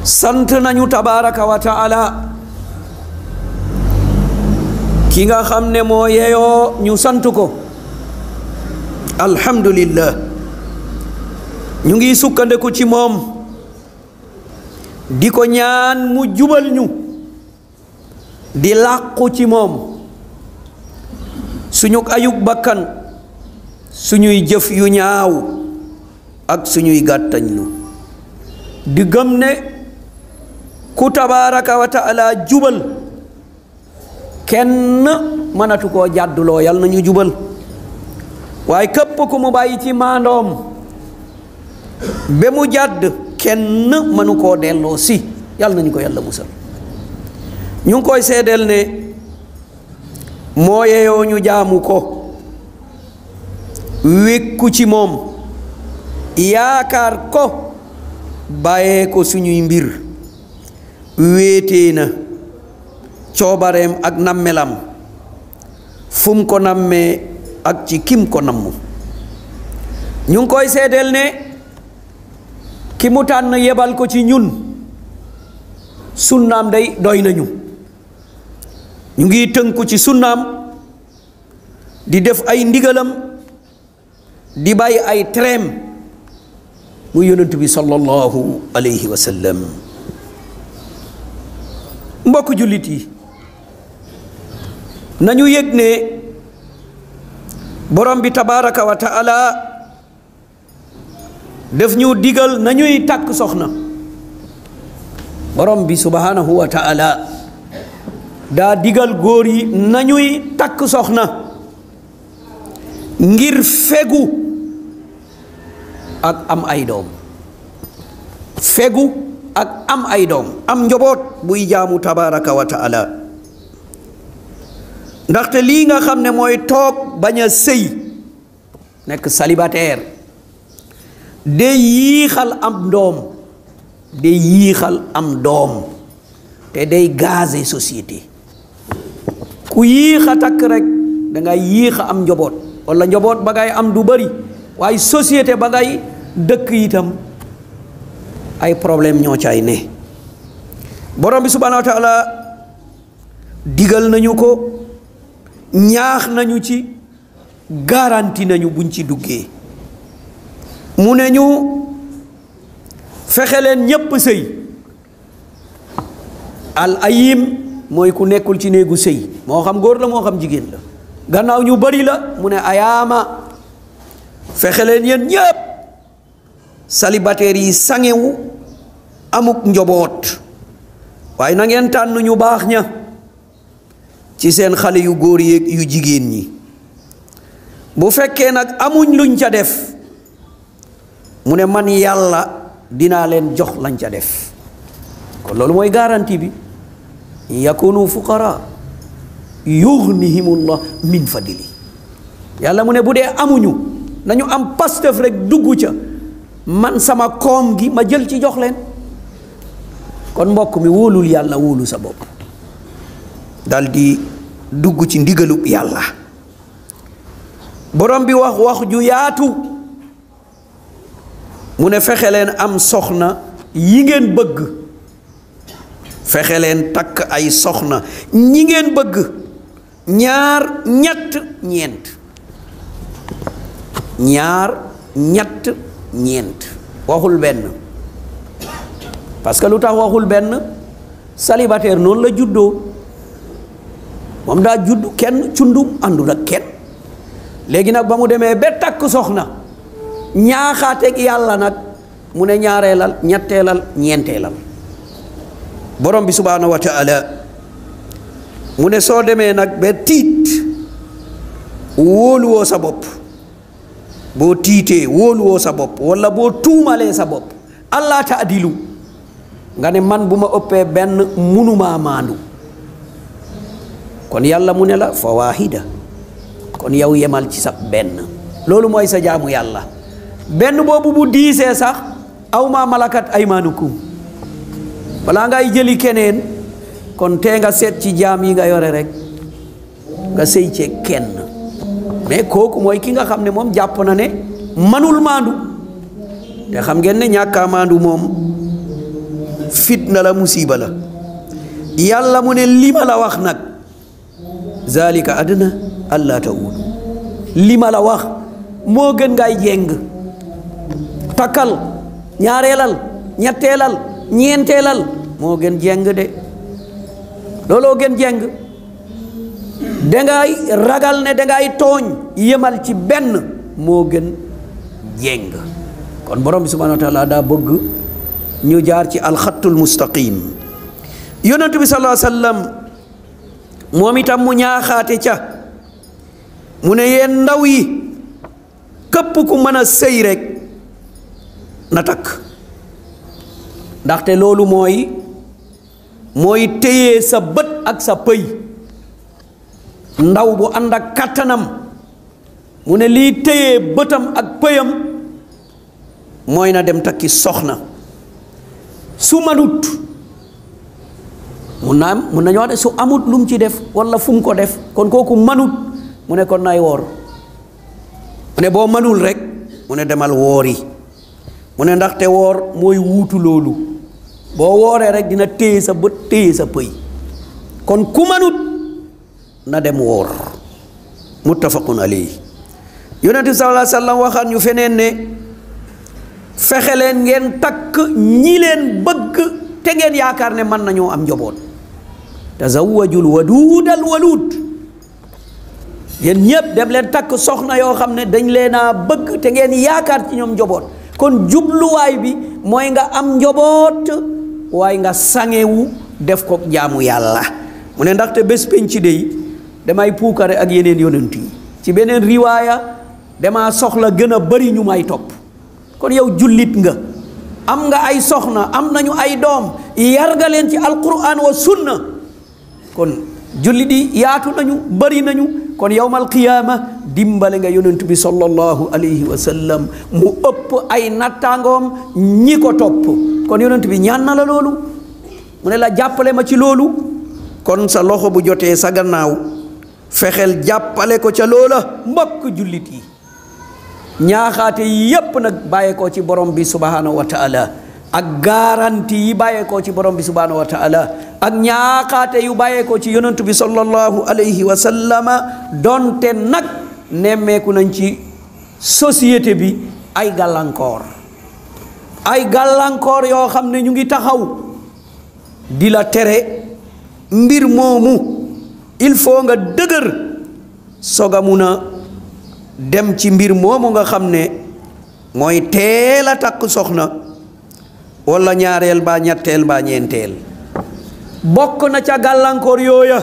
sant nañu tabaraka wa taala ki nga xam ne moo yeyoo ñu sant ko alhamdulillah ñu ngi sukkandiku ci moom di ko ñaan mu jubal ñu di làqu ci moom suñu ayub bakkan suñuy jëf yu ñaaw ak suñuy gàttañlu di gëm ne ku tabaraka wa taala jubal kenn mënatu koo jàdduloo yal na ñu jubal waaye képp ku mu bàyyi ci maandoom ba mu jàdd kenn mënu koo delloo si yal nañu ko yàlla musal ñu ngi koy seedeel ne moo yeyoo ñu jaamu ko wékku ci moom yaakaar ko bàyyee ko suñuy mbir wéetee na coobareem ak nammelam fum ko nammee ak ci kim ko namm ñu ngi koy seedeel ne ki mu tànn yebal ko ci ñun sunnaam day doy nañu ñu ngi tënku ci sunnaam di def ay ndigalam di bàyyi ay treem mu yonent bi sallallahu alayhi wa sallam mbokk jullit yi nañu yëg ne borom bi tabaraka wa taala def ñu digal nañuy takk soxna borom bi subhanahu wa taala daa digal góor yi nañuy takk soxna ngir fegu ak am ay doom fegu ak am ay doom am njaboot buy jaamu tabaraka wa taala ndaxte lii nga xam ne mooy toog bañ a sëy nekk célibataire day yiixal am doom day yiixal am doom te day gaze société ku yiixa takk rek da ngay yiixa am njaboot wala njaboot ba ngay am du bari waaye société ba ngay dëkk itam ay problème ñoo caay ne borom bi subhanahu wa taala digal nañu ko ñaax nañu ci garanti nañu buñ ci duggee mu ne ñu fexe leen ñépp sëy al ayim mooy ku nekkul ci néegu sëy moo xam góor la moo xam jigéen la gannaaw ñu bari la mu ne ayaama fexe leen yéen ñépp célibataires yi sangewu amuk njoboot waaye na ngeen tànn ñu baax ña ci seen xale yu góor yeeg yu jigéen ñi bu fekkee nag amuñ luñ ca def mu ne man yàlla dinaa leen jox lañ ca def kon loolu mooy garantie bi yakunu fuqara yughnihimullah min fadli yàlla mu ne bu dee amuñu nañu am pastef rek dugg ca man sama koom gi ma jël ci jox leen kon mbokk mi wóolul yàlla wóolu sa bopp dal di dugg ci ndigalub yàlla borom bi wax wax ju yaatu mu ne fexe leen am soxna yi ngeen bëgg fexe leen takk ay soxna ñi ngeen bëgg ñaar ñett ñeent ñaar ñett ñeent waxul benn parce que lu tax waxul benn célibataire noonu la juddoo moom daa judd kenn cundum àndul ak kenn léegi nag ba mu demee ba takk soxna ñaaxaateeg yàlla nag mu ne ñaareelal ñetteelal ñeenteelal borom bi subhaanahu wa taala mu ne soo demee nag ba tiit wóoluwoo sa bopp boo tiitee wóoluwoo sa bopp walla boo tuumalee sa bopp allah taadilu nga ne man bu ma ëppee benn munumaa maandu kon yàlla mu ne la fa waahida kon yow yemal ci sax benn loolu mooy sa jaamu yàlla benn boobu bu diisee sax aw maa malakat aymaanukum balaa ngay jëli keneen kon tee nga seet ci jaam yi nga yore rek nga sëy cee kenn mais kooku mooy ki nga xam ne moom jàpp na ne manul maandu te xam ngeen ne ñàkkaa maandu moom fit fitna la musiba la yàlla mu ne li ma la wax nag zalika adna allah tawudu li ma la wax moo gën ngay jéng takkal ñaareelal ñetteelal ñeenteelal moo gën jéng de looloo gën jéng dangay ragal ne dangay tooñ yemal ci benn moo gën jéng kon borom bi subhanahu wa taala daa bëgg ñu jaar ci alxattul mustaqim yonentu bi sallallahu alayhi wa sallam moom itam mu ñaaxaate ca mu ne yéen ndaw yi képp ku mën a sëy rek na takk ndaxte loolu mooy mooy téye sa bët ak sa pëy ndaw bu ànd ak kàttanam mu ne lii téye bëtam ak pëyam mooy na dem takki soxna su manut mun naa am mun nañu wax de su amut lu mu ci def walla fu mu ko def kon kooku manut mu ne kon nay woor mu ne boo manul rek mu ne demal woori mu ne ndaxte woor mooy wuutu loolu boo wooree rek dina téye sa bët téye sa pëy kon ku manut na dem woor muttafaqun alayhi yonent bi sallallahu alayhi wa sallam waxaat ñu feneen ne fexe leen ngeen takk ñi leen bëgg te ngeen yaakaar ne mën nañoo am njaboot tazawwajul waduudal waluud yéen ñëpp dem leen takk soxna yoo xam ne dañ leen a bëgg te ngeen yaakaar ci ñoom njaboot kon jubluwaay bi mooy nga am njaboot waaye nga sangewu def ko jaamu yàlla mu ne ndaxte bés penc dey damay puukare ak yeneen yonent yi ci beneen riwaaya damaa soxla gën a bari ñu may topp kon yow jullit nga am nga ay soxna am nañu ay doom yar nga leen ci alquran wa sunna kon jullit yi yaatu nañu bari nañu kon yowmal qiyaama dimbale nga yonent bi sallallahu alayhi wa sallam mu ëpp ay nattaangoom ñi ko topp kon yonent bi ñaan na la loolu mu ne la jàppale ma ci loolu kon sa loxo bu jotee sa gannaaw fexeel jàppale ko ca loola mbokk jullit yi ñaaxaate yi yépp nag bàyyeekoo ci borom bi subhanahu wa taala ak garanti yi bàyyeekoo ci borom bi subhanahu wa taala ak ñaaxaate yu bàyyeekoo ci yonentu bi sallallahu alayhi wa sallama donte nag nemmeeku nañ ci société bi ay gàllankoor ay gàllankoor yoo xam ne ñu ngi taxaw di la tere mbir moomu il faut nga dëgër soga mun a dem ci mbir moomu nga xam ne mooy teel a takk soxna walla ñaareel baa ñetteel baa ñeenteel bokk na ca gàllankoor yooya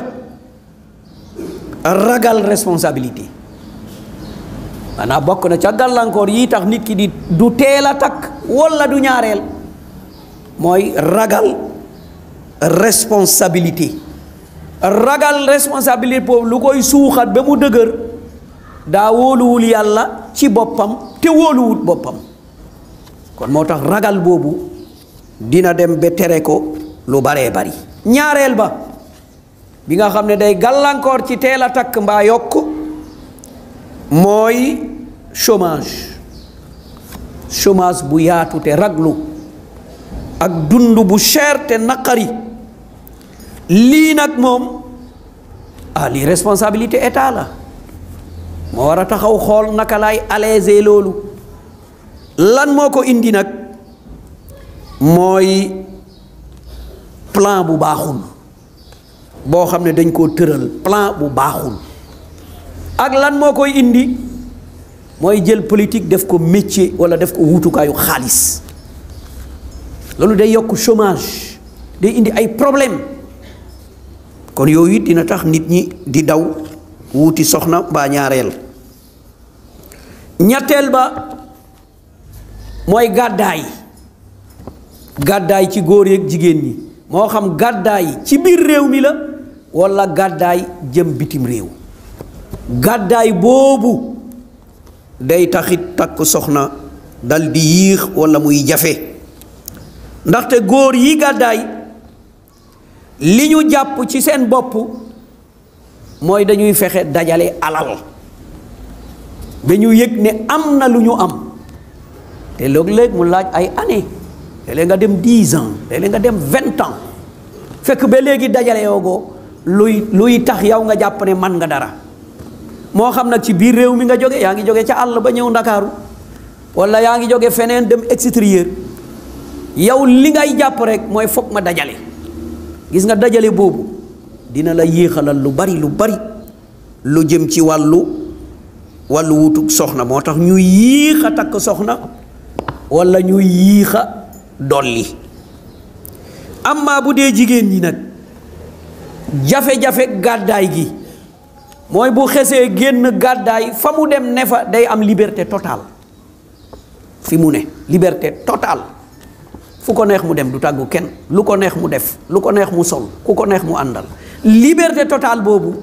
ragal responsabilité maanaam bokk na ca gàllankoor yi tax nit ki di du teel a takk walla du ñaareel mooy ragal responsabilité ragal responsabilité boobu lu koy suuxat ba mu dëgër daa wóoluwul yàlla ci boppam te wóoluwut boppam kon moo tax ragal boobu dina dem ba tere ko lu baree bari ñaareel ba bi nga xam ne day gàllankoor ci teel a takk mbaa yokk mooy chômage chômage bu yaatu te raglu ak dund bu cher te naqari lii nag moom ah lii responsabilité état la moo war a taxaw xool naka lay alléger loolu lan moo ko indi nag mooy plan bu baaxul boo xam ne dañ koo tëral plan bu baaxul ak lan moo koy indi mooy jël politique def ko métier walla def ko wuutukaayu xaalis loolu day yokk chômage day indi ay problème kon yooyu it dina tax nit ñi di daw wuuti soxna mbaa ñaareel ñetteel ba mooy gàddaay gàddaay ci góor yeeg jigéen ñi moo xam gàddaay ci biir réew mi la walla gàddaay jëm bitim réew gàddaay boobu day taxit takk soxna dal di yiix walla muy jafe ndaxte góor yi gàddaay li ñu jàpp ci seen bopp mooy dañuy fexe dajale alal ba ñu yëg ne am na lu ñu am te léeg-léeg mu laaj ay année léeg-léeg nga dem dix ans léeg-léeg nga dem vingt ans fekk ba léegi dajale yoogoo luy luy tax yow nga jàpp ne man nga dara moo xam nag ci biir réew mi nga jóge yaa ngi jóge ca àll ba ñëw ndakaaru wala yaa ngi jóge feneen dem extérieur yow li ngay jàpp rek mooy foog ma dajale gis nga dajale boobu dina la yéexalal lu bari lu bari lu jëm ci wàllu wàllu wutug soxna moo tax ñu yéex a takk soxna wala ñu yéex a dolli amma bu dee jigéen ñi nag jafe-jafe gàddaay gi mooy bu xesee génn gàddaay fa mu dem ne fa day am liberté totale fi mu ne liberté totale fu ko neex mu dem du tàggu kenn lu ko neex mu def lu ko neex mu sol ku ko neex mu àndal liberté totale boobu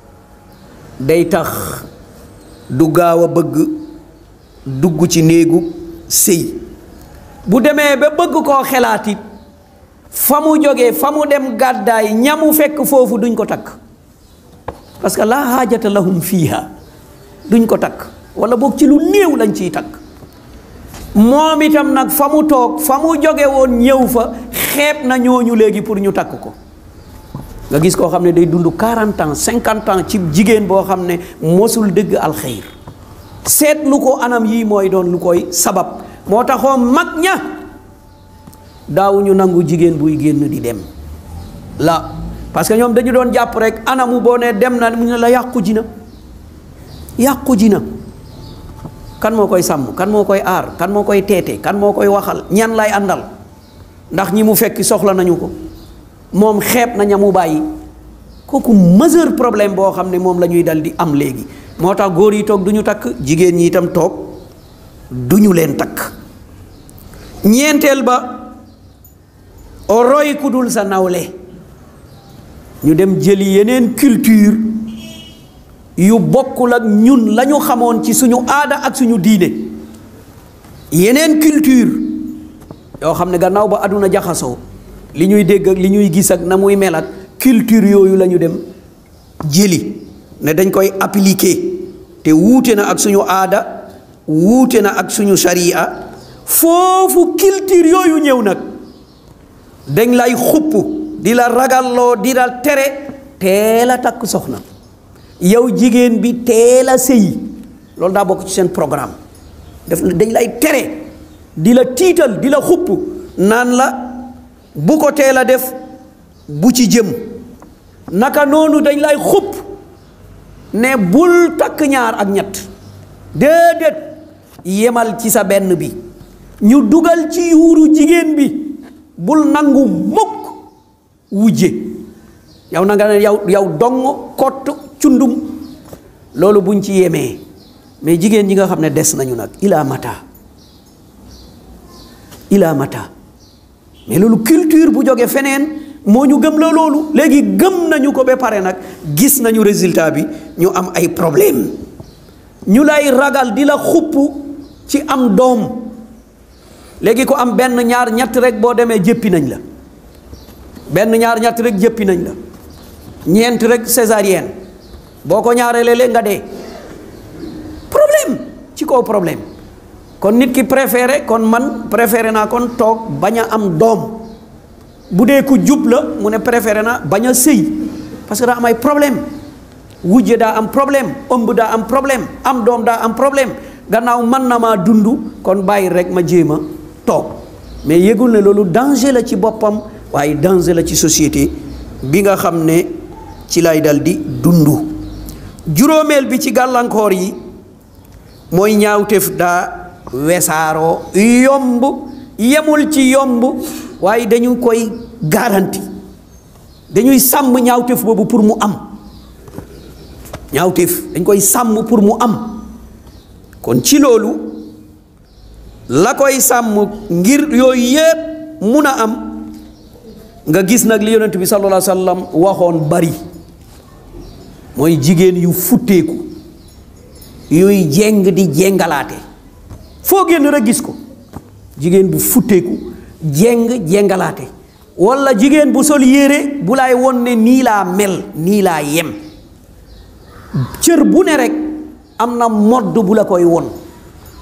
day tax du gaaw a bëgg dugg ci néegu sëy bu demee ba bëgg koo xelaatit fa mu jógee fa mu dem gàddaay ñamu fekk foofu duñ ko takk parce que laa xaajata lahum fiiha duñ ko takk wala boog ci lu néew lañ ciy takk moom itam nag fa mu toog fa mu jóge woon ñëw fa xeeb na ñooñu léegi pour ñu takk ko nga gis koo xam ne day dund 40 ans 50 ans ci jigéen boo xam ne mosul dëgg alxeyr seetlu ko anam yii mooy doon lu koy sabab moo taxoon mag ña daawuñu nangu jigéen buy génn di dem la parce que ñoom dañu doon jàpp rek anamu boo ne dem na mu ne la yàqu ji na yàqu ji na kan moo koy sàmm kan moo koy aar kan moo koy teete kan moo koy waxal ñan lay àndal ndax ñi mu fekk soxla nañu ko moom xeeb na ñamu bàyyi kooku majeur problème boo xam ne moom la ñuy dal di am léegi moo tax góor yi toog du ñu takk jigéen ñi itam toog du ñu leen takk ñeenteel ba roy ku dul sa nawle ñu dem jëli yeneen culture yu bokkul ak ñun la ñu xamoon ci suñu aada ak suñu diine yeneen culture yoo xam ne gannaaw ba àdduna jaxasoo li ñuy dégg ak li ñuy gis ak na muy mel ak culture yooyu la ñu dem jëli ne dañ koy appliquer te wuute na ak suñu aada wuute na ak suñu sharia foofu culture yooyu ñëw nag dañ lay xupp di la ragalloo di la tere teel a takk soxna yow jigéen bi teel a sëyi loolu daa bokk ci seen programme def dañ lay tere di la tiital di la xupp naan la bu ko teel a def bu ci jëm naka noonu dañ lay xupp ne bul takk ñaar ak ñett déedéet yemal ci sa benn bi ñu dugal ci yuuru jigéen bi bul nangu mukk wujje yow na nga ne yow yow dong kott cundum loolu buñ ci yemee mais jigéen ñi nga xam ne des nañu nag ila mata ila mata mais loolu culture bu jóge feneen moo ñu gëm la loolu léegi gëm nañu ko ba pare nag gis nañu résultat bi ñu am ay problème ñu lay ragal di la xupp ci am doom léegi ko am benn ñaar ñett rek boo demee jëppi nañ la benn ñaar ñett rek jëppi nañ la ñeent rek césarienne boo ko ñaaree léeg nga dee problème ci kaw problème kon nit ki préféré kon man préféré naa kon toog bañ a am doom bu dee ku jub la mu ne préféré na bañ a sëy parce que daa am ay problème wujje daa am problème ëmb daa am problème am doom daa am problème gannaaw man na maa dund kon bàyyi rek ma jéem a toog mais yëgul ne loolu danger la ci boppam waaye danger la ci société bi nga xam ne ci lay dal di dund juróomeel bi ci gàllankoor yi mooy ñaawteef daa wesaaroo yomb yemul ci yomb waaye dañu koy garanti dañuy sàmm ñaawteef boobu pour mu am ñaawteef dañ koy sàmm pour mu am kon ci loolu la koy sàmm ngir yooyu yépp mun a am nga gis nag li yonent bi sallallahu alayhi wa sallam waxoon bari mooy jigéen yu futteeku yuy jeng di jengalaate foo génn rek gis ko jigéen bu futteeku jeng jengalaate walla jigéen bu sol yére bu lay won ne nii laa mel nii laa yem cër bu ne rek am na modd bu la koy won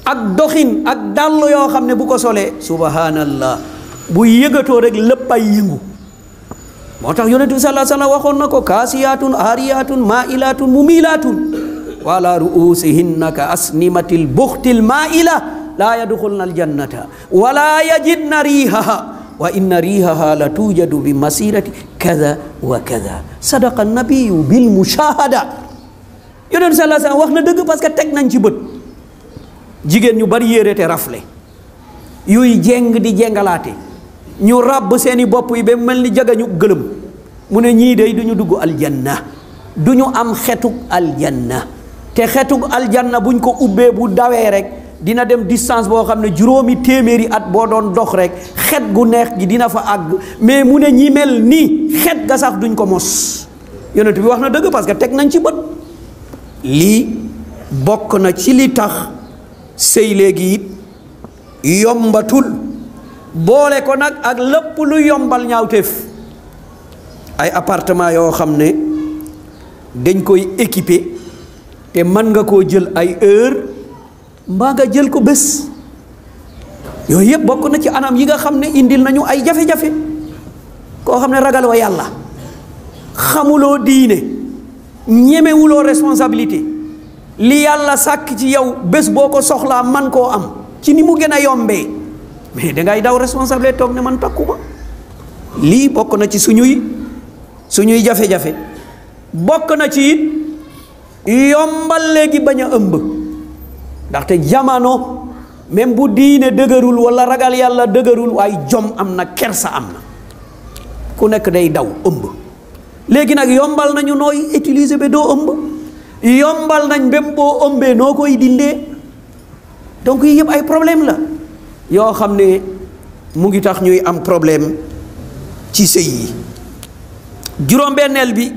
ak doxin ak dàll yoo xam ne bu ko solee subhanallah bu yëgatoo rek lépp ay yëngu moo tax yonent bi sallallahu alayhi wasallam waxoon na ko kaasiyaatun aariyaatun maailaatun mumilaatun wala ruusihinna ka asnimatil buxtil maaila laa yadxulna aljannata wala yajidna riihaha wa inna riihaha la tuujadu bi masirati kada wa kada sadaqa nabiyu bil mushahada yonent bi sallallahu alayhi wasallam wax na dëgg parce que teg nañ ci bët jigéen ñu bari yére te rafle yuy jeng di jengalaate ñu ràbb seeni bopp yi ba mel ni jagañu gëlëm mu ne ñii day du ñu dugg aljanna du ñu am xetug aljanna te xetug aljanna buñ ko ubbee bu dawee rek dina dem distance boo xam ne juróomi téeméeri at boo doon dox rek xet gu neex gi dina fa àgg mais mu ne ñi mel nii xet ga sax duñ ko mos yonent bi wax na dëgg parce que teg nañ ci bët lii bokk na ci li tax sëy léegi it yombatul boole ko nag ak lépp lu yombal ñaawteef ay appartement yoo xam ne dañ koy équipé te mën nga koo jël ay heure mbaa nga jël ko bés yooyu yëpp bokk na ci anam yi nga xam ne indil nañu ay jafe-jafe koo xam ne ragaloo yàlla xamuloo diine ñemewuloo responsabilité li yàlla sàkk ci yow bés boo ko soxlaa man koo am ci ni mu gën a yombee mais dangay daw responsabilité toog ne man takkuma lii bokk na ci suñuy suñuy jafe-jafe bokk na ci it yombal léegi bañ a ëmb ndaxte jamono même bu diine dëgërul walla ragal yàlla dëgërul waaye jom am na kersa am na ku nekk day daw ëmb léegi nag yombal nañu nooy utiliser ba doo ëmb yombal nañ même boo ëmbee noo koy dindee donc yii yëpp ay problème la yoo xam ne mu ngi tax ñuy am problème ci sëy yi juróom-benneel bi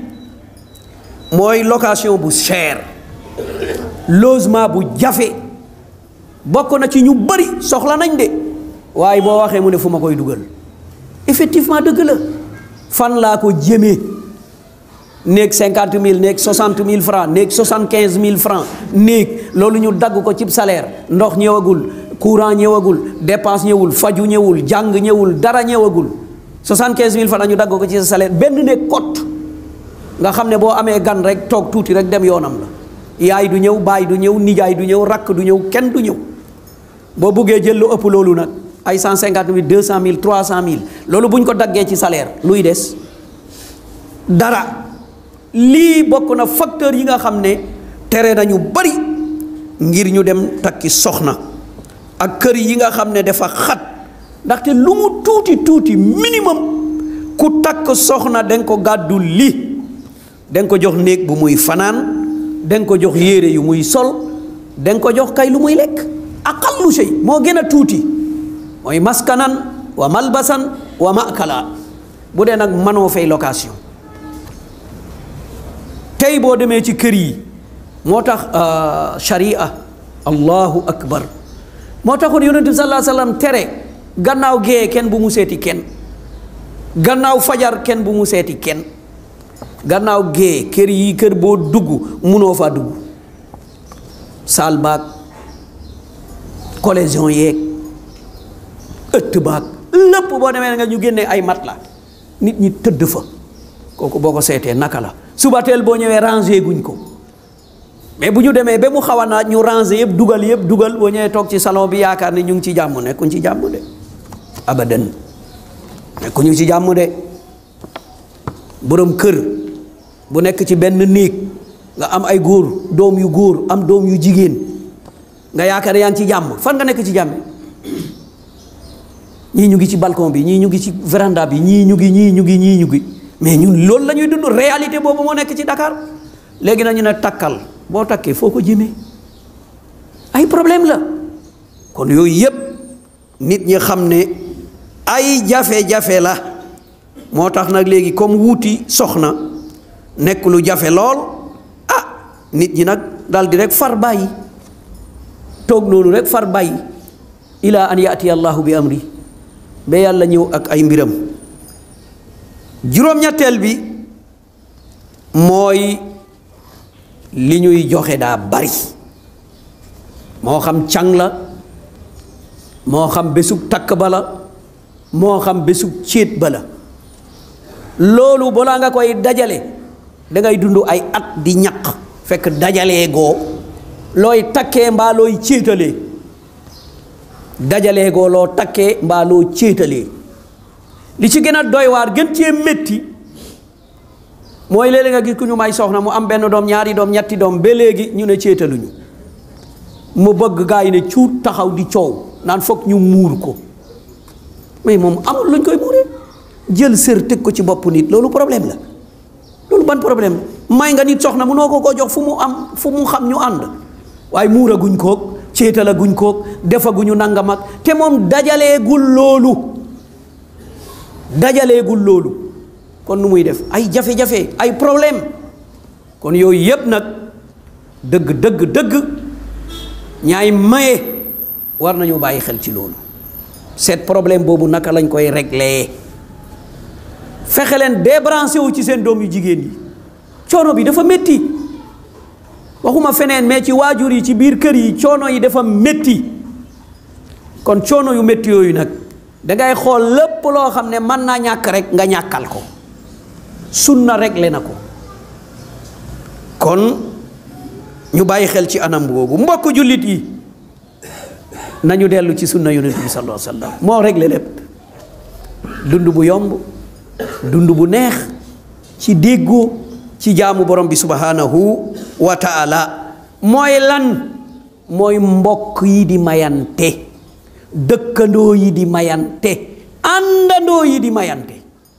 mooy location bu cher logement bu jafe bokk na ci ñu bari soxla nañ de waaye boo waxee mu ne fu ma koy dugal effectivement dëgg la fan laa ko jëmee néeg cinquante mille néeg soixante mille francs néeg soixante quinze mille francs néeg loolu ñu dagg ko ci salaire ndox ñëwagul courant ñëwagul dépense ñëwul faju ñëwul jàng ñëwul dara ñëwagul soixante quinze mille francs ñu dagg ko ci sa salaire benn néeg kot nga xam ne boo amee gan rek toog tuuti rek dem yoonam la yaay du ñëw baay du ñëw nijaay du ñëw rakk du ñëw kenn du ñëw boo buggee jël lu ëpp loolu nag ay cent cinquante mille deux cent mille trois cent mille loolu bu ñu ko daggee ci salaire luy des dara lii bokk na facteur yi nga xam ne tere nañu bari ngir ñu dem takki soxna ak kër yi nga xam ne dafa xat ndaxte lu mu tuuti tuuti minimum ku takk soxna danga ko gàddu li danga ko jox néeg bu muy fanaan danga ko jox yére yu muy sol danga ko jox kay lu muy lekk aqallu shay moo gën a tuuti mooy maskanan wa malbasan wa makala bu dee nag manoo fay location tey boo demee ci kër yi moo tax sharia allahu akbar moo taxoon yonent bi sallallahu alayhi wa sallam tere gannaaw gee kenn bu mu seeti kenn gannaaw fajar kenn bu mu seeti kenn gannaaw gee kër yi kër boo dugg munoo faa dugg saal baag collision yeeg ëtt baag lépp boo demee nga ñu génnee ay mat la nit ñi tëdd fa kooku boo ko seetee naka la suba teel boo ñëwee rangé guñ ko mais bu ñu demee ba mu xaw a naaj ñu rangé yëpp dugal yëpp dugal boo ñëwee toog ci salon bi yaakaar ne ñu ngi ci jàmm nekkuñ ci jàmm de abadan nekkuñu ci jàmm de borom kër bu nekk ci benn néeg nga am ay góor doom yu góor am doom yu jigéen nga yaakaar ne yaa ngi ci jàmm fan nga nekk ci jàmm ñii ñu ngi ci balcon bi ñii ñu ngi ci véranda bi ñii ñu ngi ñii ñu ngi ñii ñu ngi mais ñun loolu la ñuy dund réalité boobu moo nekk ci Dakar léegi nañu ne takkal boo takkee foo ko jëmee ay problème la kon yooyu yëpp nit ñi xam ne ay jafe-jafe la moo tax nag léegi comme wuuti soxna nekk lu jafe lool ah nit ñi nag dal di rek far bàyyi toog noonu rek far bàyyi ila an yaati allahu bi amri ba yàlla ñëw ak ay mbiram juróom-ñetteel bi mooy li ñuy joxe daa bari moo xam càng la moo xam bésub takk ba la moo xam bésub céet ba la loolu balaa nga koy dajale dangay dund ay at di ñaq fekk dajalee goo looy takkee mbaa looy céetalee dajalee goo loo takkee mbaa loo céetalee li ci gën a doy waar gën cee métti mooy léeg-léeg nga gis ku ñu may soxna mu am benn doom ñaari doom ñetti doom ba léegi ñu ne céetaluñu mu bëgg gaa yi ne cuut taxaw di coow naan foog ñu muur ko mais moom amul luñ koy muuree jël sër teg ko ci bopp nit loolu problème la loolu ban problème la may nga nit soxna munoo ko koo jox fu mu am fu mu xam ñu ànd waaye muura guñ koog céetala guñ koog defaguñu nangam ak te moom dajaleegul loolu dajaleegul loolu kon nu muy def ay jafe-jafe ay problème kon yooyu yépp nag dëgg dëgg dëgg ñaay maye war nañu bàyyi xel ci loolu seet problème boobu naka lañ koy régler fexe leen débranché wu ci seen doom yu jigéen yi coono bi dafa métti waxuma feneen mais ci waajur yi ci biir kër yi coono yi dafa métti kon coono yu métti yooyu nag dangay xool lépp loo xam ne mën naa ñàkk rek nga ñàkkal ko sunna réglé na ko kon ñu bàyyi xel ci anam boobu mbokk jullit yi nañu dellu ci sunna yonent bi sallallahu alayhi wa sallam moo réglé lépp dund bu yomb dund bu neex ci déggoo ci jaamu borom bi subhanahu wa taala mooy lan mooy mbokk yi di mayante dëkkandoo yi di mayante àndandoo yi di mayante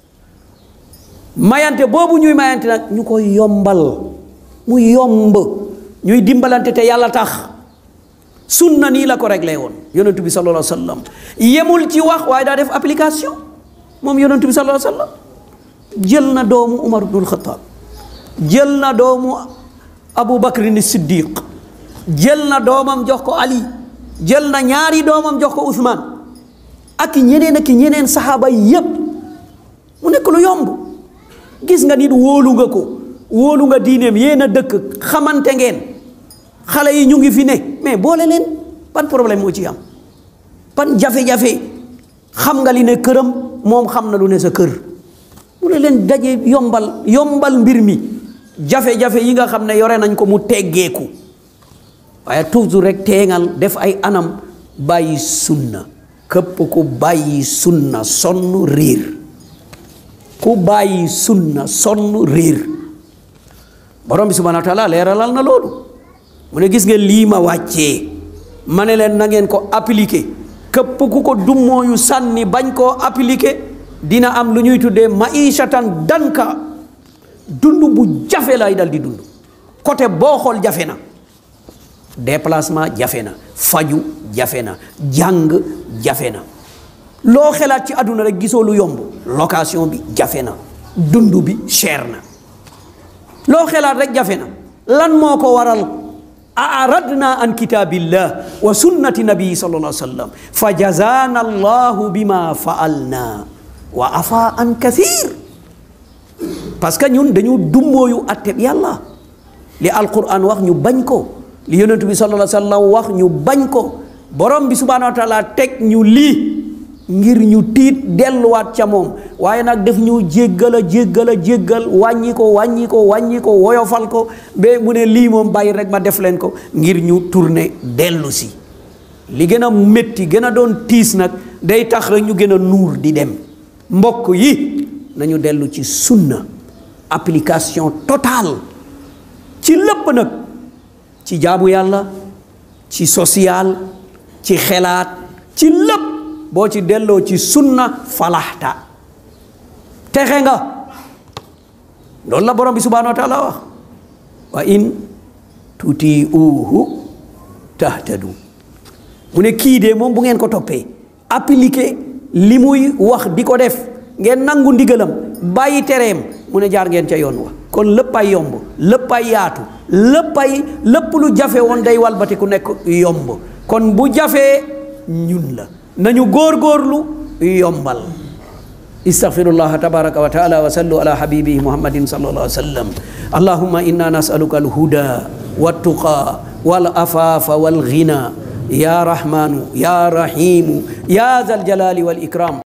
mayante boobu ñuy mayante nag ñu koy yombal mu yomb ñuy dimbalante te yàlla tax sunna nii la ko réglé woon yonentu bi sallallahu alayhi wa sallam yemul ci wax waaye daa def application moom yonentu bi sallallahu alayhi wa sallam jël na doomu Umar ibnul Xataab jël na doomu Abu Bakrin Siddiq jël na doomam jox ko Ali jël na ñaari doomam jox ko Uthman ak ñeneen ak ñeneen saxaaba yépp mu nekk lu yomb gis nga nit wóolu nga ko wóolu nga diineem yéen a dëkk xamante ngeen xale yi ñu ngi fi ne mais boole leen ban problème moo ci am ban jafe-jafe xam nga li ne këram moom xam na lu ne sa kër mu ne leen daje yombal yombal mbir mi jafe-jafe yi nga xam ne yore nañ ko mu teggeeku waaye toujours rek teengal def ay anam bàyyi sunna képp ku bàyyi sunna sonn riir ku bàyyi sunna sonn riir borom bi subhanahu wa taala leeralal na loolu mu ne gis ngeen lii ma wàccee ma ne leen na ngeen ko appliqué képp ku ko dummooyu sànni bañ koo appliqué dina am lu ñuy tuddee maishatan danka dund bu jafe lay dal di dund côté boo xool jafe na déplacement jafe na faju jafe na jàng jafe na loo xelaat ci àdduna rek gisoo lu yomb location bi jafe na dund bi cher na loo xelaat rek jafe na lan moo ko waral aradna an kitabillah wa sunnati nabii sallallahu alayhi wa sallam fa jazana allahu bima faalna wa afa an kathir parce que ñun dañu dummooyu atteb yàlla li alquran wax ñu bañ ko li yonentu bi sallallahu alayhi wa sallam wax ñu bañ ko borom bi subhanahu wa taala teg ñu lii ngir ñu tiit delluwaat ca moom waaye nag def ñu jéggal a jéggal a jéggal wàññi ko wàññi ko wàññi ko woyofal ko ba mu ne lii moom bàyyi rek ma def leen ko ngir ñu tourner dellu si li gën a métti gën a doon tiis nag day tax rek ñu gën a nuur di dem mbokk yi nañu dellu ci sunna application totale ci lépp nag ci jaamu yàlla ci social ci xelaat ci lépp boo ci delloo ci sunna falaxta texe nga loolu la borom bi subhanahu wa taala wax wa in tutiuhu tahtadu mu ne kii de moom bu ngeen ko toppee appliqué li muy wax di ko def ngeen nangu ndigalam bàyyi tereem mu ne jaar ngeen ca yoon wa kon léppay yomb léppay yaatu léppay lépp lu jafe woon day walbati ku nekk yomb kon bu jafee ñun la nañu góorgóorlu yombal istaghfirullah tabaraka wa taala wa sallu ala habibihi muhammadin sallallahu alaihi wa sallam allahumma inna nasaluka alhuda والتقى wal afaafa wal ghina ya rahmanu ya rahimu ya zal jalali wal ikram